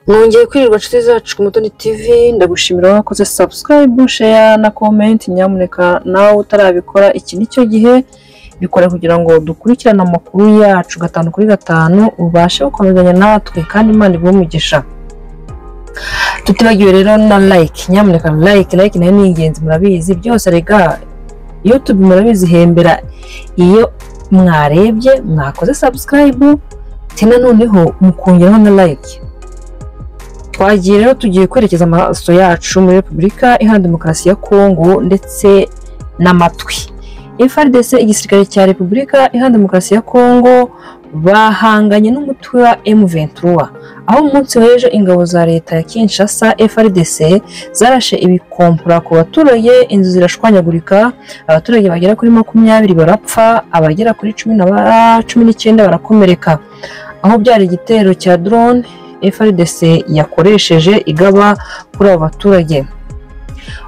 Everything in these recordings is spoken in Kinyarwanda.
mwongeye kwirirwa nshuti zacu ku mutoni tv ndagushimira wakoze subscribe share na comment nyamuneka nawe utarabikora iki nicyo gihe bikora kugira ngo dukurikirane amakuru yacu gatanu kuri gatanu ubashe gukomezanya natwe kandi imana iguhe umugisha tutibagiwe rero na like nyamuneka like like nayo ni ingenzi murabizi byose rega youtube murabizi ihembera iyo mwarebye mwakoze subscribe tina noneho mukongeraho na like twagiye rero tugiye kwerekeza amaso yacu muri repubulika iharanira demokarasi ya kongo ndetse n'amatwi FRDC igisirikare cya repubulika iharanira demokarasi ya kongo bahanganye n'umutwe wa M23 aho umunsi w'ejo ingabo za leta ya Kinshasa FRDC zarashe ibikompura ku baturage inzu zirashwanyagurika abaturage bagera kuri makumyabiri barapfa abagera kuri cumi na ba- cumi n'icyenda barakomereka aho byari igitero cya drone FRDC yakoresheje igaba kuri abo baturage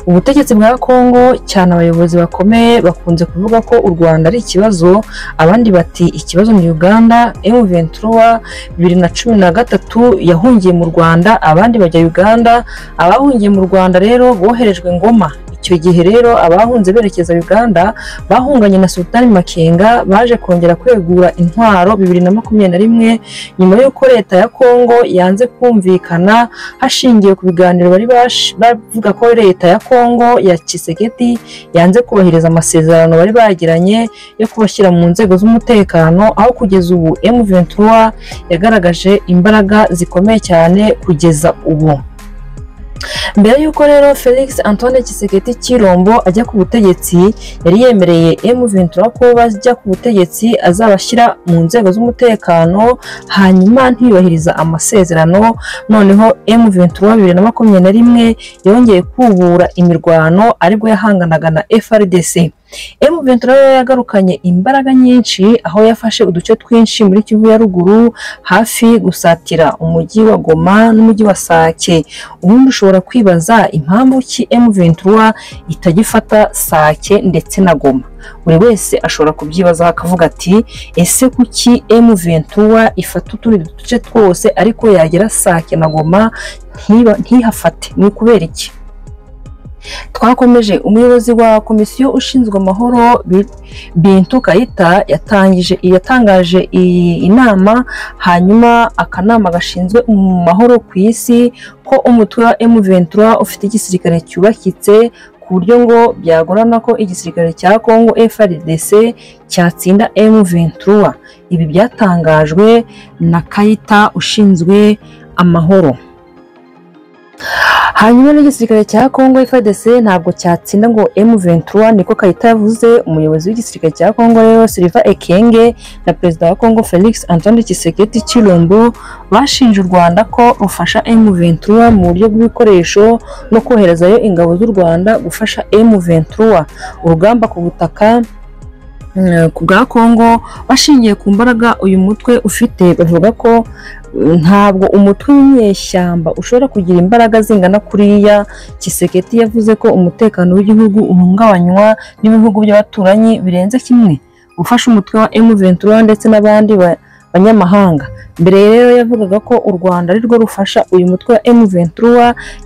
ubutegetsi bwa Kongo cyane abayobozi bakomeye bakunze kuvuga ko u Rwanda ari ikibazo abandi bati ikibazo ni Uganda M23 bibiri na cumi na gatatu yahungiye mu Rwanda abandi bajya Uganda abahungiye mu Rwanda rero boherejwe Ngoma icyo gihe rero abahunze berekeza Uganda bahunganye na Sultani Makenga baje kongera kwegura intwaro bibiri na makumyabiri na rimwe nyuma y'uko leta ya Kongo yanze kumvikana hashingiwe ku biganiro bari bash- bavuga ko leta ya Kongo ya Tshisekedi yanze kubahiriza amasezerano bari bagiranye yo kubashyira mu nzego z'umutekano aho kugeza ubu M23 yagaragaje imbaraga zikomeye cyane kugeza ubu mbere y'uko rero felix antoine kiseketi cy'irombo ajya ku butegetsi yari yemereye M23 ko bajya ku butegetsi azabashyira mu nzego z'umutekano hanyuma ntiyubahiriza amasezerano noneho M23 bibiri na makumyabiri na rimwe yongeye kubura imirwano aribwo yahanganaga na FRDC M23 rero yagarukanye imbaraga nyinshi aho yafashe uduce twinshi muri Kivu ya ruguru hafi gusatira umujyi wa Goma n'umujyi wa Sake ubundi ushobora kwibaza impamvu ki M23 itagifata Sake ndetse na Goma buri wese ashobora kubyibazaho akavuga ati ese kuki M23 ifata utundi duce twose ariko yagera Sake na Goma ntiba- ntihafate ni ukubera iki twakomeje umuyobozi wa komisiyo ushinzwe amahoro Bi- bintu kayita yatangije yatangaje iyi inama hanyuma akanama gashinzwe mu mahoro ku isi ko umutwe wa M23 ufite igisirikare cyubakitse ku buryo ngo byagorana ko igisirikare cya Congo FARDC cyatsinda M23 ibi byatangajwe na Kayita ushinzwe amahoro hanyuma n'igisirikare cya Congo FARDC ntabwo cyatsinda ngo M23 niko Kayita yavuze umuyobozi w'igisirikare cya Congo rero Silva Ekenge na perezida wa Congo Felix Antoine Tshisekedi Chilombo bashinje u Rwanda ko rufasha M23 mu buryo bw'ibikoresho no koherezayo ingabo z'u Rwanda gufasha M23 urugamba ku butaka mm, ku bwa Congo bashingiye ku mbaraga uyu mutwe ufite bavuga ko mm, ntabwo umutwe w'inyeshyamba ushobora kugira imbaraga zingana kuriya Kiseketi yavuze ko umutekano w'igihugu uhungabanywa n'ibihugu by'abaturanyi birenze kimwe gufasha umutwe wa M23 ndetse n'abandi ba- banyamahanga mbere rero yavugaga ko u Rwanda ari rwo rufasha uyu mutwe wa M23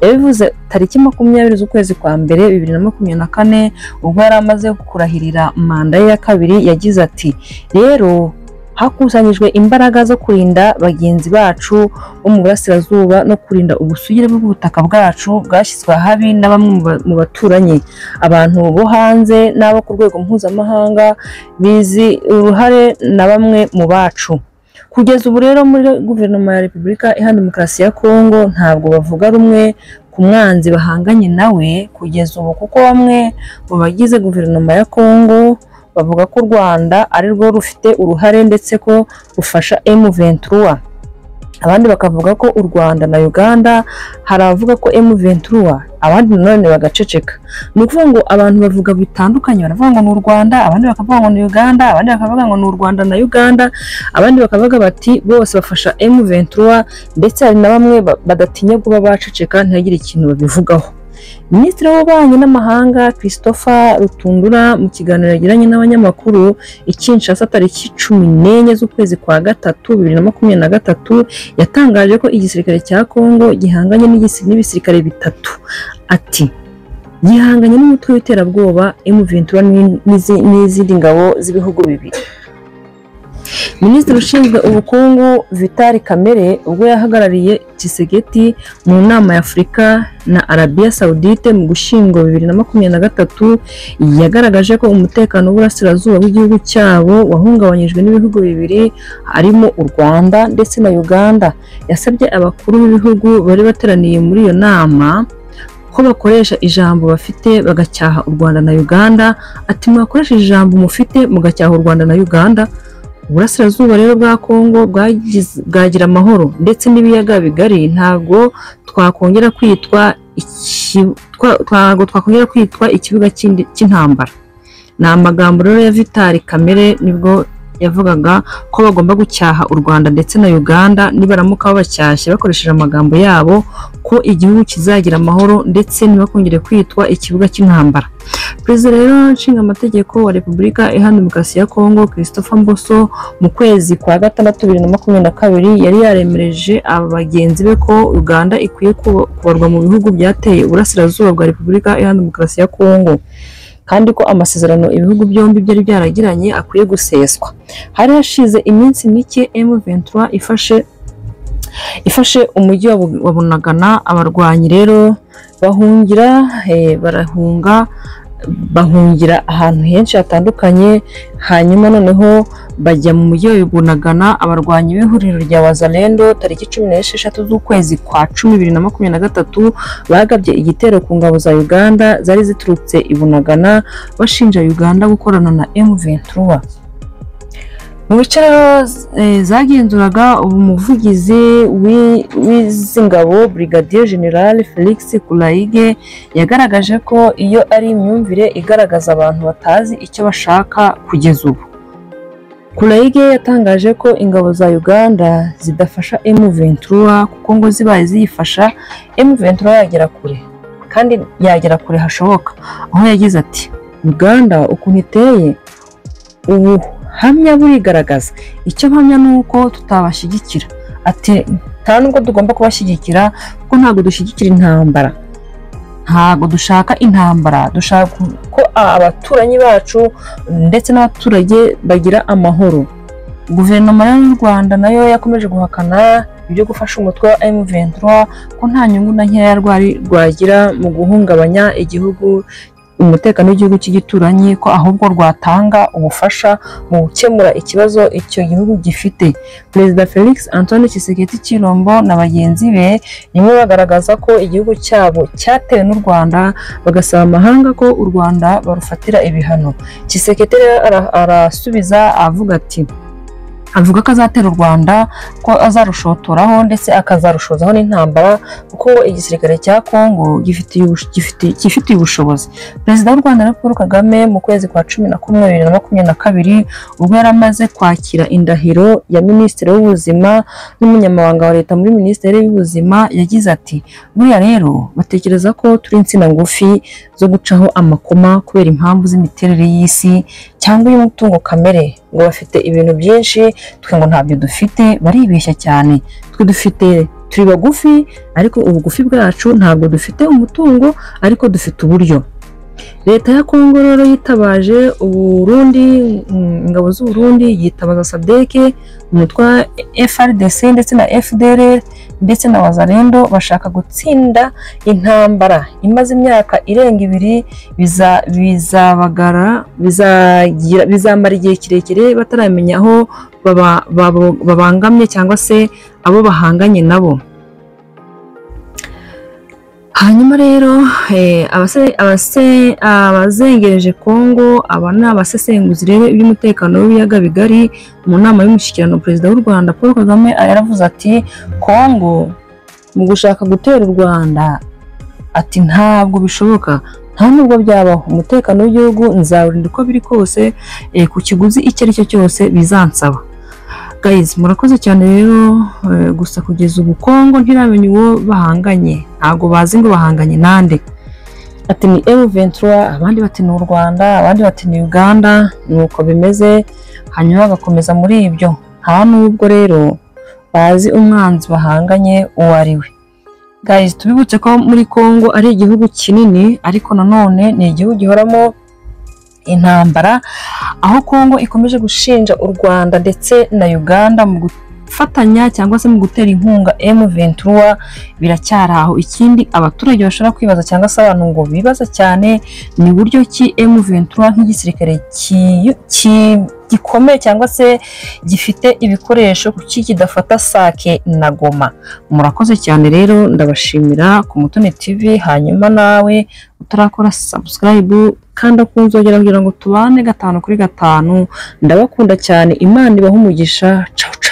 yabivuze tariki makumyabiri z'ukwezi kwa mbere bibiri na makumyabiri na kane ubwo yari amaze kurahirira manda ye ya kabiri yagize ati rero hakusanyijwe imbaraga zo kurinda bagenzi bacu bo mu burasirazuba no kurinda ubusugire bw'ubutaka bwacu bwashyizwe ahabi na bamwe mu ba- mu baturanyi abantu bo hanze n'abo ku rwego mpuzamahanga bizi uruhare na bamwe mu bacu kugeza ubu rero muri guverinoma ya repubulika iharanira demokarasi ya kongo ntabwo bavuga rumwe ku mwanzi bahanganye nawe kugeza ubu kuko bamwe mu bagize guverinoma ya kongo bavuga ko u rwanda ari rwo rufite uruhare ndetse ko rufasha M23 abandi bakavuga ko u rwanda na uganda hari abavuga ko M23 abandi nanone bagaceceka ni ukuvuga ngo abantu bavuga bitandukanye baravuga ngo ni u rwanda abandi bakavuga ngo ni uganda abandi bakavuga ngo ni u rwanda na uganda abandi bakavuga bati bose bafasha M23 ndetse hari na bamwe ba- badatinya kuba baceceka ntihagire ikintu babivugaho minisitiri w'ububanyi n'amahanga christopher rutundura mu kiganiro yagiranye n'abanyamakuru i Kinshasa tariki cumi n'enye z'ukwezi kwa gatatu bibiri na makumyabiri na gatatu yatangaje ko igisirikare cya kongo gihanganye n'igisi- n'ibisirikare bitatu ati gihanganye n'umutwe w'iterabwoba emuventura n'izi- n'izindi ngabo z'ibihugu bibiri minisitiri ushinzwe ubukungu vitali kamere ubwo yahagarariye kisegeti mu nama ya afurika na arabiya sawudite mu gushyingo bibiri na makumyabiri na gatatu yagaragaje ko umutekano w'uburasirazuba bw'igihugu cyabo wahungabanyijwe n'ibihugu bibiri harimo u rwanda ndetse na uganda yasabye abakuru b'ibihugu bari bateraniye muri iyo nama ko bakoresha ijambo bafite bagacyaha u rwanda na uganda ati mwakoresheje ijambo mufite mugacyaha u rwanda na uganda uburasirazuba rero bwa kongo bwagize- bwagira amahoro ndetse n'ibiyaga bigari ntabwo twakongera kwitwa iki- twa- ntabwo twakongera kwitwa ikibuga cy'indi- cy'intambara ni amagambo rero ya vitali kamere nibwo yavugaga ko bagomba gucyaha u rwanda ndetse na uganda nibaramuka babacyashye bakoresheje amagambo yabo ko igihugu kizagira amahoro ndetse ntibakongere kwitwa ikibuga cy'intambara perezida rero nshingamategeko wa repubulika iharanira demokarasi ya kongo christopher mboso mu kwezi kwa gatandatu bibiri na makumyabiri na kabiri yari yaremereje aba bagenzi be ko uganda ikwiye kuba- kubarwa mu bihugu byateye uburasirazuba bwa repubulika iharanira demokarasi ya kongo kandi ko amasezerano ibihugu byombi byari byaragiranye akwiye guseswa hari hashize iminsi mike M23 ifashe ifashe umujyi wa Bu- wa bunagana abarwanyi rero bahungira eh, barahunga bahungira ahantu henshi hatandukanye hanyuma noneho bajya mu mujyi wa Bunagana abarwanyi b'ihuriro rya Wazalendo tariki cumi n'esheshatu z'ukwezi kwa cumi bibiri na makumyabiri na gatatu bagabye igitero ku ngabo za Uganda zari ziturutse i Bunagana bashinja Uganda gukorana na M23 mu bice rero eh, zagenzuraga umuvugizi w'i- w'izi ngabo Brigadier General Felix Kulaige yagaragaje ko iyo ari imyumvire igaragaza abantu batazi icyo bashaka kugeza ubu Kulaige yatangaje ko ingabo za Uganda zidafasha M23 kuko ngo zibaye ziyifasha M23 yagera kure kandi yagera kure hashoboka aho yagize ati Uganda ukuntu iteye ubu hamya burigaragaza icyo mpamya ni uko tutabashyigikira ati nta nubwo tugomba kubashyigikira kuko ntabwo dushyigikira intambara ntabwo dushaka intambara dushaka ko abaturanyi bacu ndetse n'abaturage bagira amahoro guverinoma rero y'u rwanda nayo yakomeje guhakana ibyo gufasha umutwe wa M23 ko nta nyungu na nkeya rwari rwagira mu guhungabanya igihugu umutekano w'igihugu cy'igituranyi ko ahubwo rwatanga ubufasha mu gukemura ikibazo icyo gihugu gifite perezida felix antoine kiseketi cyilombo na bagenzi be nimwe bagaragaza ko igihugu cyabo cyatewe n'u rwanda bagasaba amahanga ko u rwanda barufatira ibihano kiseketi rero ara- arasubiza avuga ati avuga ko azatera u rwanda ko azarushotoraho ndetse akazarushozaho n'intambara kuko ngo igisirikare cya kongo gifitiye ubush- gifiti- cyifitiye ubushobozi perezida w'u rwanda rero paul kagame mu kwezi kwa cumi na kumwe bibiri na makumyabiri na kabiri ubwo yari amaze kwakira indahiro ya minisitiri w'ubuzima n'umunyamabanga wa leta muri minisiteri y'ubuzima yagize ati buriya rero batekereza ko turi insina ngufi zo gucaho amakoma kubera impamvu z'imiterere y'isi cyangwa iy'umutungo kamere ngo bafite ibintu byinshi twe ngo ntabyo dufite baribeshya cyane twe dufite turi bagufi ariko ubugufi bwacu ntabwo dufite umutungo ariko dufite uburyo leta ya kongo rero yitabaje uburundi mm, ingabo z'uburundi yitabaza sadeke umutwe wa frdc ndetse na fdr ndetse na wazalendo bashaka gutsinda intambara imaze imyaka irenga ibiri biza- bizabagara bizagira- bizamara igihe kirekire bataramenya aho baba- babo- babangamye cyangwa se abo bahanganye nabo hanyuma rero eh, abase- abase- abazengereje kongo aba ni abasesenguzi rero iby'umutekano w'ibiyaga bigari mu nama y'umushyikirano perezida w'u rwanda paul kagame yaravuze ati kongo mu gushaka gutera u rwanda ati ntabwo bishoboka nta nubwo byabaho umutekano w'igihugu nzawurinda uko biri kose eh, ku kiguzi icyo ari cyo cyose bizansaba Guys, murakoze cyane rero eh, gusa kugeza ubu Kongo ntiramenya uwo bahanganye ntabwo bazi ngo bahanganye nande ati ni M23 abandi bati ni u Rwanda abandi bati ni Uganda nuko bimeze hanyuma bagakomeza muri ibyo nta nubwo rero bazi umwanzi bahanganye uwo ari we guys tubibutse ko muri Congo ari igihugu kinini ariko nanone ni igihugu gihoramo intambara aho Congo ikomeje gushinja u Rwanda ndetse na Uganda mu gufatanya cyangwa se mu gutera inkunga M23 biracyari aho ikindi abaturage bashobora kwibaza cyangwa se abantu ngo bibaza cyane ni buryo ki M23 nk'igisirikare ki- ki- gikomeye cyangwa se gifite ibikoresho kuki kidafata sake na goma murakoze cyane rero ndabashimira ku mutoni tv hanyuma nawe utarakora subscribe kanda ku nzogera kugira ngo tubane gatanu kuri gatanu ndabakunda cyane imana ibahe umugisha ciao ciao